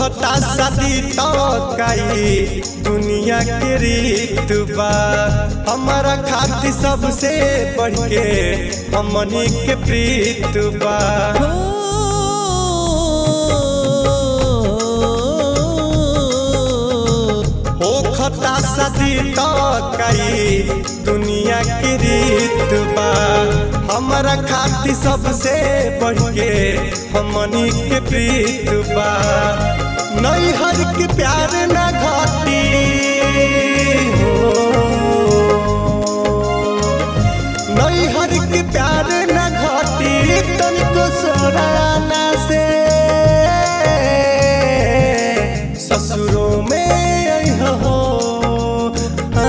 होखता शादी तो कई दुनिया के रीत बा हमारा खातिर सबसे बढ़ के हमनी के प्रीत बा होखता शादी तो कई दुनिया के रीत बा हमारा खातिर सबसे बढ़ के हमनी के प्रीत बा नहीं हर के प्यार न घाटी हो नहीं हर के प्यार न घाटी तनिको सोराना से ससुरों में अइहा हो आ,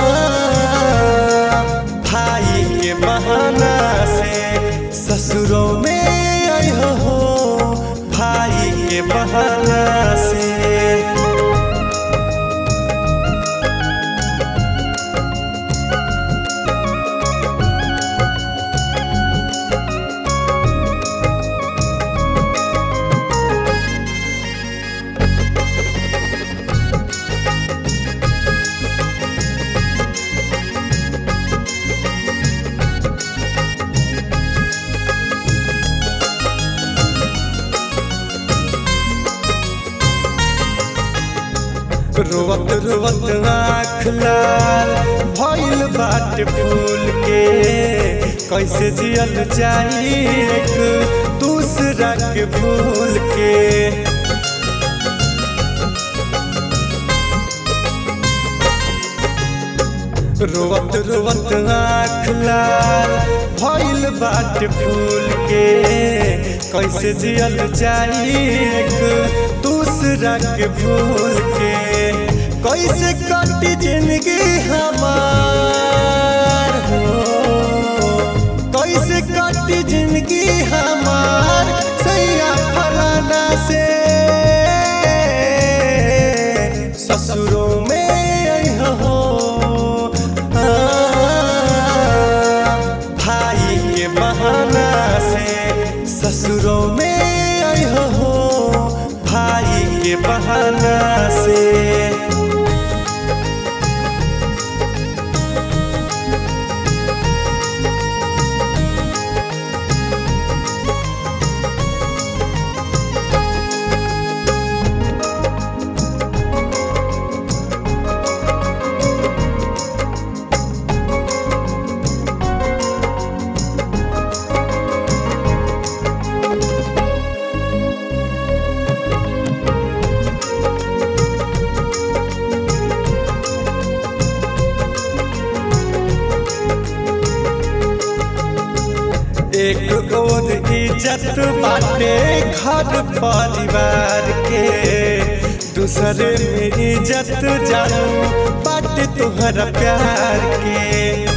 भाई के बहाना से ससुरों में अइहा हो भाई के बहाना से रोवत रोवत आँख लाल भइल बाट फूल के कैसे जियल जाई एक दूसरा के भूल के रोवत रोवत आँख लाल भइल बाट फूल के कैसे जियल जाई एक दूसरा के भूल के कैसे कटी जिंदगी हमार हो कैसे कटी जिंदगी हमार सैया फलाना से ससुरों में अइहा हो आ, भाई के बहाना से ससुरों में अइहा हो भाई के बहाना से एक और इज्जत बाटे घर परिवार के दूसरे में इज्जत जानू बाटे तुहरा प्यार के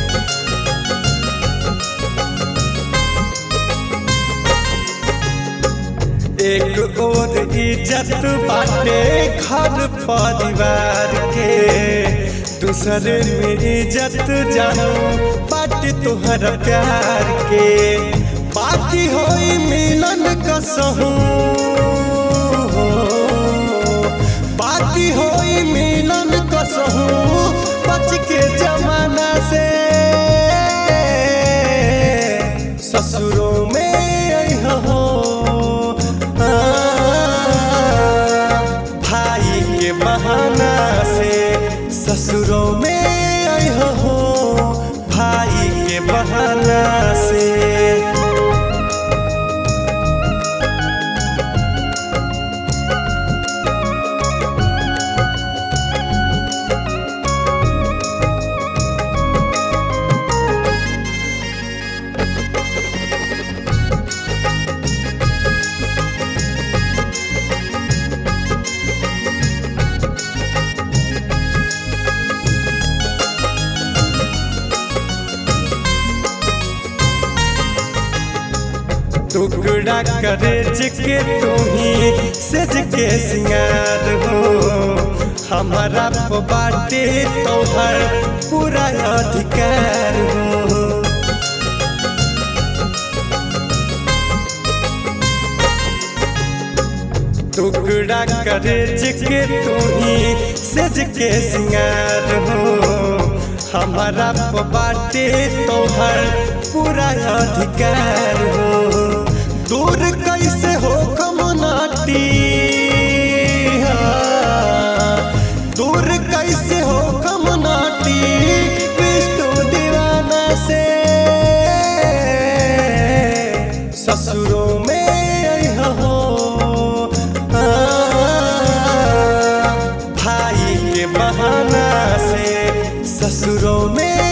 एक और इज्जत बाटे घर परिवार के दूसरे में इज्जत जानू बाटे तुहरा प्यार के बाकी होई मिलन कसहू बाकी होई मिलन कसहू बच के जमाना से ससुरों में अइहा हो आ, भाई के बहाना से ससुरों में अइहा हो भाई के बहाना से टुकड़ा करे के तू ही सज के सिंगार हो हमारा प बाटे तोहर पूरा अधिकार हो टुकड़ा टुकड़ा करे जिके तू ही सज के सिंगार हो हमारा बाटे तोहर पूरा अधिकार हो दूर कैसे हो कमुनाटी दूर कैसे हो कमुनाटी विष्णु दीवाना से ससुरों में अइहा हो आ, भाई के बहाना से ससुरों में